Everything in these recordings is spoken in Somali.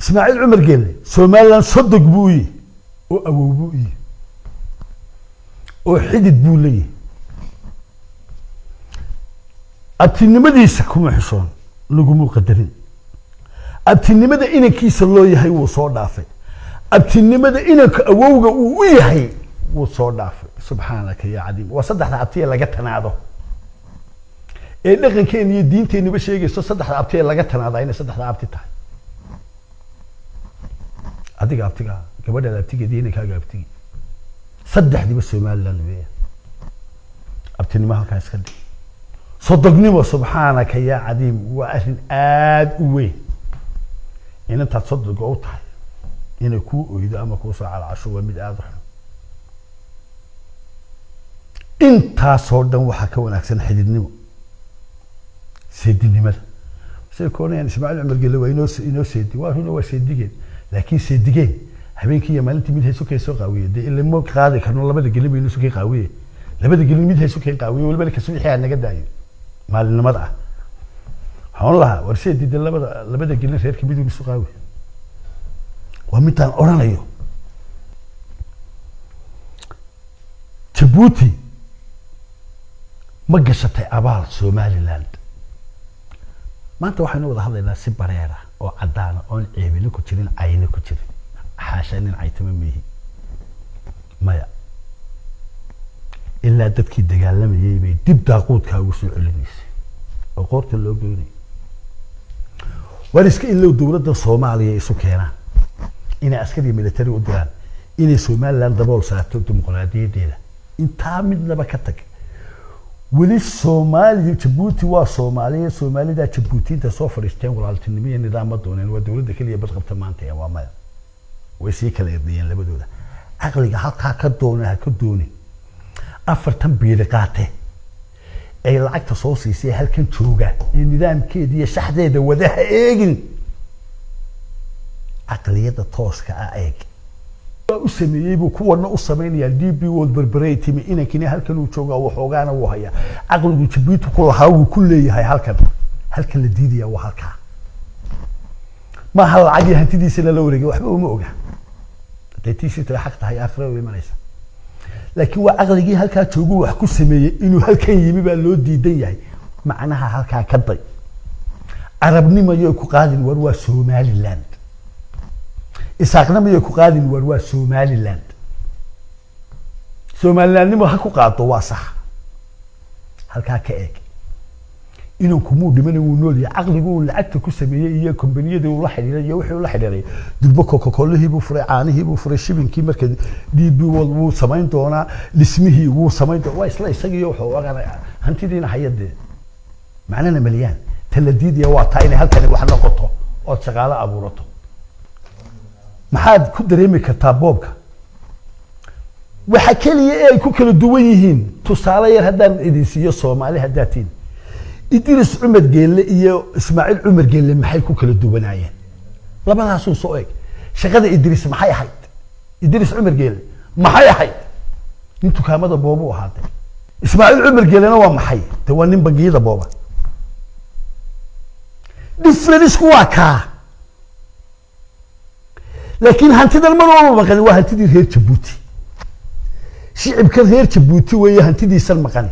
ismaaciil cumar geelle somaliland sodog buu u yihi oo awow buu u yihi oo xidid buu leeyahay abtinimadiisa kuma xishoon lagumuu qadarin abtinimada inankiisa loo yahay wuu soo dhaafay abtinimada inanka awowga uu u yahay wuu soo dhaafay subxaanaka ya cadiim waa saddexda abtiye laga tanaado ee dhaqankeena iyo diinteenuba sheegayso saddexda abtiye laga tanaadaa inay saddexda abti tahay adiga abtiga gabadhaada abtigeed iyo inankaaga abtigi saddexdiiba somaliland weya abtinimo halkaa iska dhig sodognimo subxaanaka ya cadiim waa arrin aada u weyn inantaad sodoga u tahay inay kuu oydo ama kuusoo calacasho waa mid aada u xun intaasoo dhan waxaa ka wanaagsan xididnimo seedinimada say koonayaan ismaaciil cumar gelle waa inoo inoo seedi waa runa waa seedigeen laakiin seedigeen habeenkii iyo maalintii mid hayso kay soo qaawiye dee ilama qaadi karno labada gelin baynu sukay qaawiye labada gelin mid hayso kay qaawiye waliba kasubixi aa naga daayo maalinimada ah waxaan lahaa war seedi dee labada labada gelin reerka miduu isu qaawi waa midaan odhanayo jabuuti ma gashatay abaal somaliland maanta waxaynu wada hadlaynaa si bareera oo caddaana oon ceebina ku jirin cayna ku jirin xaasha nin caytama miihi maya ilaa dadkii dagaalamayay bay dib daaquudkaa ugu soo celinaysay oo qoorta loo geynay war iska ilow dowladda soomaaliya isu keenaan inay askariya military u diraan inay somaliland dabool saarto dimuqraadiyadeeda intaa midnaba ka tag weli soomaaliya jabuuti waa soomaaliya soomaalida jabuutiinta soo fadhiisteen walaaltinimo iyo nidaam ma dooneen waa dowladda keliya badqabta maanta ee waa maya way sii kala erdayeen labadooda caqliga halkaa ka doona ha ka doonin afartan biiri qaate ay lacagta soo siisay halkan jooga ee nidaamkeeda iyo shaxdeeda wada ha eegin caqliyada tooska ah eeg u sameeyey buu kuwana u samaynayaa d b world berberey timi inankina halkan uu jooga waxoogaana wuu hayaa caqligu jabuuti ku lahaa wuu ku leeyahay halkan halkan la diidaya waa halkaa maaha lacagii hantidiisana la wareegay waxba uma oga haday tiisita xaq tahay aakhira u imanaysa laakiin waa caqligii halkaa joogu wax ku sameeyey inuu halkan yimi baa loo diidan yahay macnaha halkaa ka day carabnimayo ku qaadin war waa somaliland isaaqnimaya ku qaadin war waa somaliland somalilandnimo ha ku qaado waa sax halkaa ka eeg inanku muu dhimana wuu nool yahay caqligu uu lacagta ku sameeyey iyo kombaniyadii uu la xidhiiray iyo wixii uu la xidhiiray durbo coca-colihii buu furay caanihii buu furay shibinkii marka d b world wuu samayn doonaa dhismihii wuu samayn doonaa waa isla isagiiyo wuxuu ogaanay hantidiina hayadee macnana maliyaan tala diidaya waa taa inay halkani wax noqoto ood shaqaalo abuurato maxaad ku dareemi kartaa boobka waxa keliya ee ay ku kala duwan yihiin tusaale yar haddaan idin siiyo soomaali haddaad tihin idris cumar geelle iyo ismaaciil cumar geelle maxay ku kala duwanaayeen labadaasuu soo eg shaqada idris maxay ahayd idris cumar geelle maxay ahayd nin dukaamada boobu ahaatee ismaaciil cumar geellena waa maxay de waa nin bangiyada booba differenceku waa kaa laakiin hantidan mar walba maqani waa hantidii reer jabuuti shicibka reer jabuuti weeye hantidiisan maqani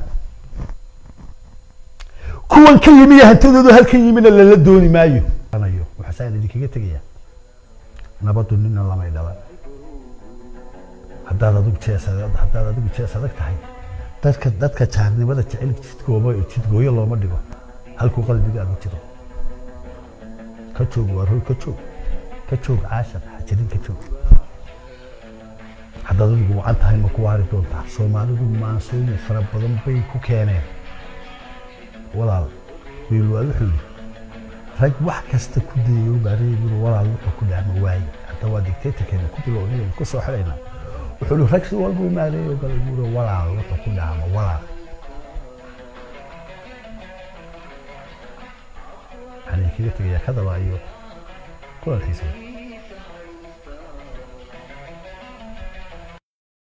kuwan ka yimi hantidoodu halkan yimina lala dooni maayo waxaasaan idinkaga tegaya nabadu nina lamay dhalan haddaad adigu jees haddaad adigu jees adag tahay dadka dadka jaarnimada jecel jidgooba jidgooyo looma dhigo halkuu qalbigaagu jiro ka joog waa roy ka joog ka joog caashar hajirin ka joog haddaad adigu wacan tahay ma ku waari doontaa soomaalidu maansooyin fara badan bay ku keeneen walaal wiilwaal wuxuu yidhi rag wax kasta ku dayayo baareegiru walaal wuxuu ku dhaama waaye hadda waa dictatorkeena ku bilownayo ku soo xidhaynaa wuxuu yidhi rag si walba u maareeyo galay buuro walaal wuxuu ku dhaama walaal waxaan idinkaga tegayaa kadaba iyo kulankiisa